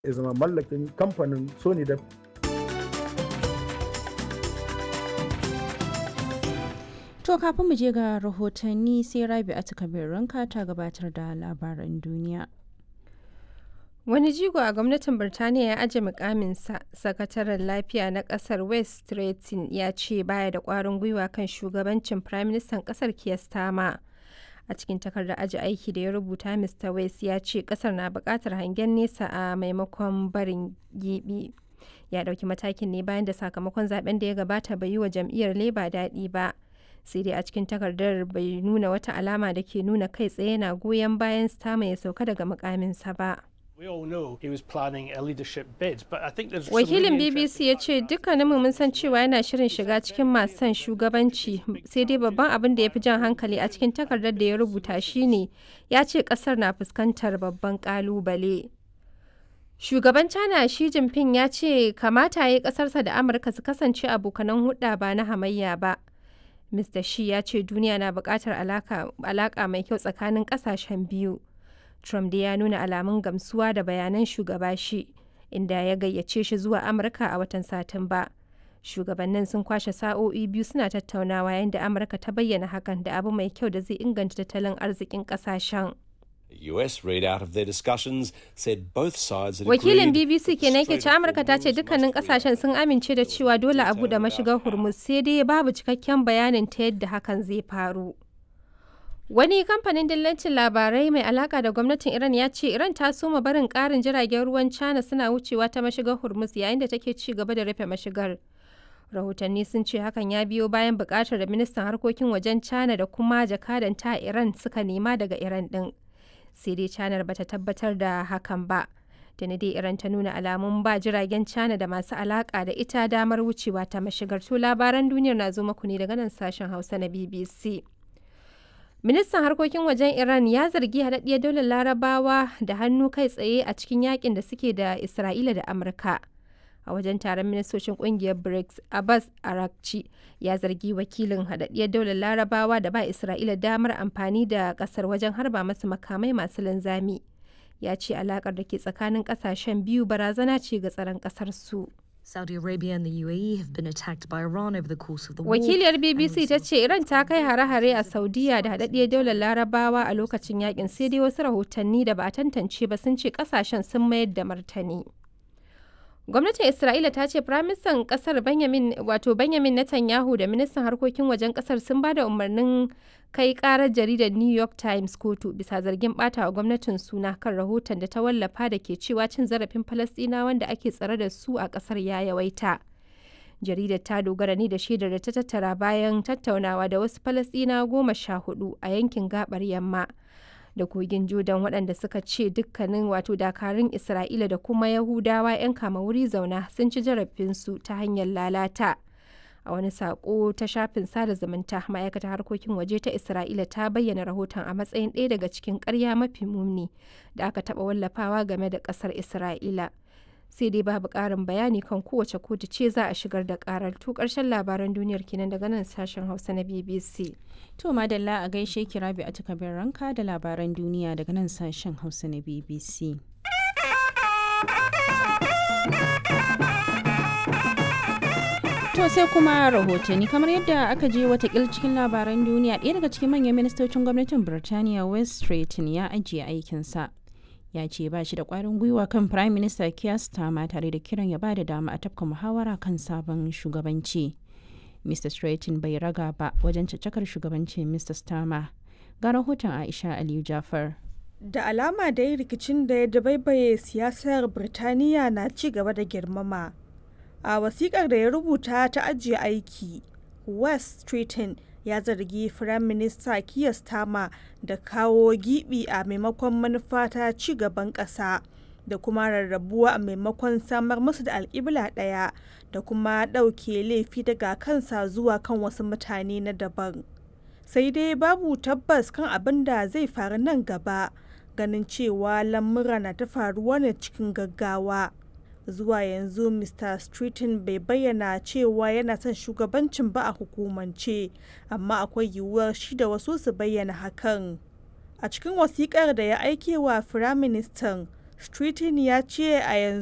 ya zama mallakin kamfanin sony da To kafin mu je ga rahotanni sai Rabi a ranka ta gabatar da labaran duniya. Wani jigo a gwamnatin Birtaniya ya aje mukaminsa, sakataren lafiya na kasar West Stretton ya ce baya da kwarin gwiwa kan shugabancin Firaministan kasar Keir Starmer. A cikin takardar aji aiki da ya rubuta Mr. West ya ce kasar na bukatar hangen nesa a maimakon barin gibi. Ya dauki matakin ne bayan da sakamakon zaben da ya gabata bai yi wa jam'iyyar Labour daɗi ba. sai dai a cikin takardar bai nuna wata alama da ke nuna kai tsaye na goyon bayan Starmer ya sauka daga mukaminsa ba. Wakilin BBC ya ce dukkaninmu mun san cewa yana shirin shiga cikin masu son shugabanci sai dai babban abin da ya fi jan hankali a cikin takardar da ya rubuta shine ya ce kasar na fuskantar babban kalubale. Shugaban China Xi Jinping ya ce kamata ya yi kasarsa da Amurka su kasance abokanan hudda ba na hamayya ba. Mr. Xi ya ce duniya na buƙatar alaƙa mai kyau tsakanin ƙasashen biyu. Trump da ya nuna alamun gamsuwa da bayanan shugaba shi, inda ya gayyace shi zuwa Amurka a watan Satumba. Shugabannin sun kwashe sa'o'i biyu suna tattaunawa yayin da Amurka ta bayyana hakan da abu mai kyau da zai inganta tattalin arzikin ƙasashen. US readout of their discussions said both sides had Wakilin agreed BBC kenan ke ce Amurka ta ce dukkanin kasashen sun amince da cewa dole a buɗe mashigar Hormuz sai dai babu cikakken bayanin ta yadda hakan zai faru. Wani kamfanin dillancin labarai mai alaka da gwamnatin Iran ya ce Iran ta soma barin ƙarin jiragen ruwan China suna wucewa ta mashigar Hormuz yayin da take ci gaba da rufe mashigar. Rahotanni sun ce hakan ya biyo bayan buƙatar da ministan harkokin wajen China da kuma jakadan ta Iran suka nema daga Iran ɗin. sai dai canar bata tabbatar da hakan ba tuni dai iran ta nuna alamun ba jiragen cana da masu alaka da ita damar wucewa ta mashigar to labaran duniyar na zo maku ne daga nan sashen hausa na bbc ministan harkokin wajen iran ya zargi haɗaɗɗiyar daular larabawa da hannu kai tsaye a cikin yakin da suke da isra'ila da amurka a wajen taron ministocin kungiyar brics abbas arakci ya zargi wakilin haɗaɗɗiyar daular larabawa da ba isra'ila damar amfani da ƙasar wajen harba masu makamai masu linzami ya ce alakar da ke tsakanin ƙasashen biyu barazana ce ga tsaron ƙasar su Saudi Arabia and the UAE have been attacked by Iran over the course of the war. wakiliyar bbc ta ce iran ta kai hare-hare a saudiya da haɗaɗɗiyar daular larabawa a lokacin yakin sai dai wasu rahotanni da ba a tantance ba sun ce ƙasashen sun mayar da martani Gwamnatin Isra'ila ta ce Firaministan ƙasar Benjamin wato Benjamin Netanyahu da ministan harkokin wajen ƙasar sun ba da umarnin kai ƙarar jaridar New York Times kotu bisa zargin ɓata wa gwamnatin suna kan rahoton da ta wallafa da ke cewa cin zarafin Falasɗinawan da ake tsare da su a ƙasar ya yawaita. Jaridar ta dogara ne da shaidar da ta tattara bayan tattaunawa da wasu Falasɗinawa goma sha hudu a yankin gabar yamma. da kogin Jordan waɗanda suka ce dukkanin wato dakarun Isra'ila da kuma Yahudawa 'yan kama wuri zauna sun ci zarafinsu ta hanyar lalata. A wani saƙo ta shafin sada zumunta ma'aikatar harkokin waje ta Isra'ila ta bayyana rahoton a matsayin ɗaya daga cikin ƙarya mafi muni da aka taɓa wallafawa game da ƙasar Isra'ila. sai dai babu ƙarin bayani kan kowace kotu ce za a shigar da ƙarar to ƙarshen labaran duniyar kenan daga nan sashen hausa na bbc To madalla a gaishe ki Rabi a takabin ranka da labaran duniya daga nan sashen Hausa na BBC. To sai kuma rahotanni kamar yadda aka je watakil cikin labaran duniya ɗaya daga cikin manyan ministocin gwamnatin Birtaniya West Stretton ya ajiye aikinsa. Ya ce ba shi da ƙwarin gwiwa kan Prime Minister Keir Starmer tare da kiran ya ba da dama a tafka muhawara kan sabon shugabanci. Mr. Stratton bai raga ba wajen caccakar shugabancin Mr. Starmer. Ga rahoton Aisha Aliyu Jafar. Da alama dai rikicin da ya dabaibaye siyasar Birtaniya na ci gaba da girmama. A wasikar da ya rubuta ta ajiye aiki, West Stratton ya zargi Firayim Minista Keir Starmer da kawo gibi a maimakon manufa ta ci gaban ƙasa. da kuma rarrabuwa a maimakon samar musu da alƙibla ɗaya da kuma ɗauke laifi daga kansa zuwa kan wasu mutane na daban. Sai dai babu tabbas kan abin da zai faru nan gaba ganin cewa lamura na ta faruwa ne cikin gaggawa. Zuwa yanzu Mr. Streeton bai bayyana cewa yana son shugabancin ba a hukumance, amma akwai yiwuwar shi da wasu su bayyana hakan. A cikin wasiƙar da ya aike wa Firaministan, Streeton ya ce a yanzu